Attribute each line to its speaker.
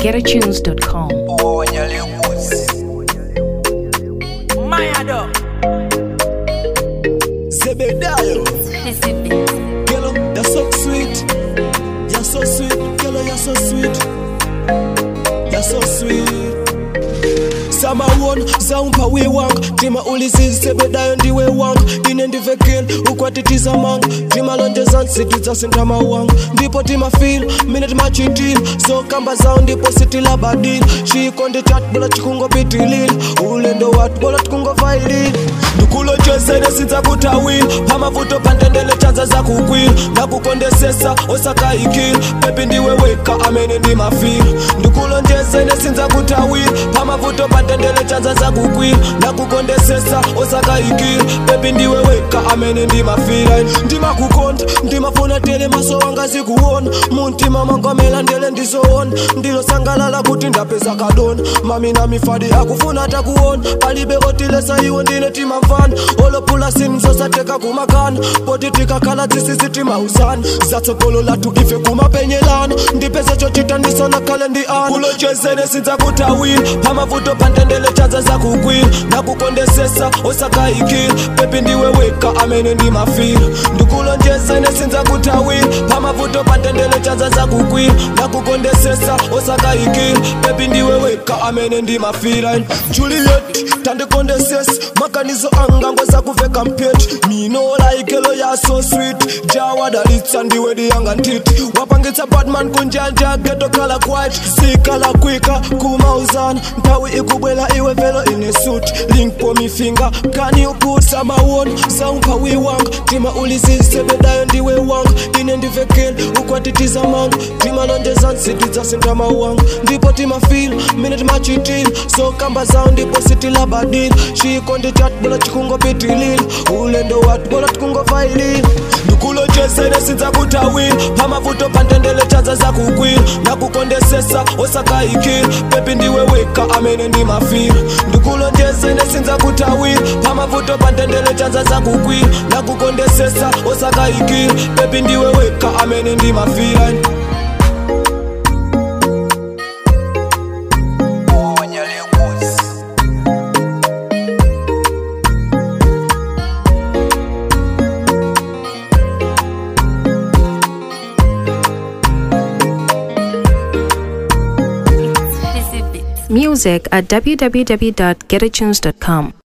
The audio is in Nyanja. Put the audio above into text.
Speaker 1: getatunes.com.
Speaker 2: Mayado.
Speaker 3: Zebedayo. Girl, you're so sweet. You're so sweet. Girl, you're so sweet. You're so sweet. samawona zaumpa we wanga ndima ulizizi sebedayo ndiwe wanga ine ndivekele ukwatitiza manga timalonjeza nsitu dzasintama wanga ndipo timafila mine timachitila zokamba zawo ndipo sitilabadila chikonde chatu bola chikungopitilila ulendo watu bola tikungovailila ndikulonjezene sidzakutawila pamavuto pandendele chanza zakugwila nakukondesesa osakayikila pepi ndiwe weka amene ndimafila ndikulonjezene sindzakutawila pamavuto pandendele chanza zakugwila nakukondesesa osakayikila pepi ndiwe weka amene ndimafila ndimakukonda ndimafuna tele maso wanga zikuona muntima mangomela ndele ndizoona ndilosangalala kuti ndapeza kadona mami na mifadi akufuna takuona palibe otilesa iwo ndine timamvana olopula sini zosateka kumakana poti tikakhala tsisisi timausana zatsogolo latu ife kumapenyelana ndipeze chochita ndisona khale ndi ana kulonjezene sindzakutawila pamavuto pandendele chanza zakugwila nakukondesesa osakayikila pepi ndiwe weka amene ndimafila ndikulonjezene sindzakutawila pamavuto pandendele chanza zakugwila nakukondesesa osakayikila pepi ndiwe weka amene ndimafila juliet tandikondesesa maganizo anga ngozakuveka mpyeti minolaikelo ya so sweet jawadalitsa ndiwe diyanga ntiti wapangitsa batman kunjanja getokhala quiet sikala kwika kumauzana nthawi ikubwela iwe velo ine suit link po mifinga kani uputsa mawona saumpha wiwanga tima ulizisebedayo ndiwe wanga ine ndivekele ukwatitiza manga timalonjeza nsitu dzasintama wanga ndipo timafila mine timachitila zokamba zawo ndipo sitilabadila chikonde chatu bola chikungopitilila ulendo watu bola tikungovailila ndikulonjezene sindzakutawila pamavuto pandendele chanza zakugwila nakukondesesa osakayikila pepi ndiwe weka amene ndimafila ndikulonjezene sindzakutawila pamavuto pandendele chanza zakugwila nakukondesesa osakayikila pepi ndiwe weka amene ndimafila
Speaker 1: Music at www.getatunes.com.